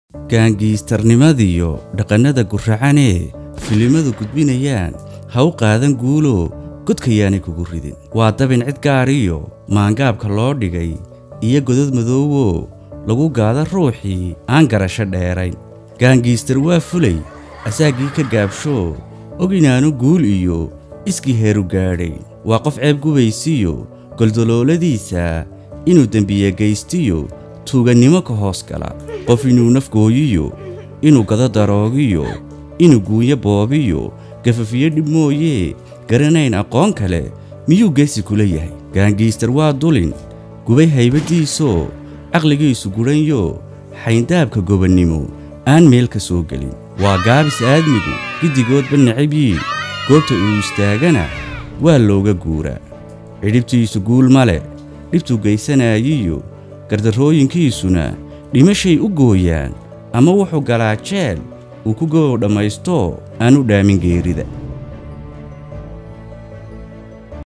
gaangiistarnimadiyo dhaqannada guracanee filimadu gudbinayaan ha u qaadan guulo godkayaanay kugu ridin waa dabin cid gaariyo maangaabka loo dhigay iyo godad madoowo lagu gaado ruuxii aan garasho dheerayn gaangiistar waa fulay asaaggii ka gaabsho og inaanu guul iyo iskii heeru gaadhay waa qof ceeb gubaysiyo goldolooladiisa inuu dembiye gaystiyo tuugannimo ka hoos gala qof inuu nafgooyiyo inuu gado daroogiyo inuu guunyo boobiyo gafafiyo dhib mooyee garanayn aqoon kale miyuu geesi kula yahay gaangiistar waa dulin gubay haybaddiisoo caqligiisu gudhanyo xayndaabka gobannimo aan meel ka soo gelin waa gaabis aadmigu giddigoodba necabyiin goobta uu istaagana waa looga guuraa cidhibtiisu guul ma leh dhibtuu gaysanaayiyo gardarrooyinkiisuna dhimashay u gooyaan ama wuxuu galaa jeel uu ku gobow dhammaysto aan u dhaamin geerida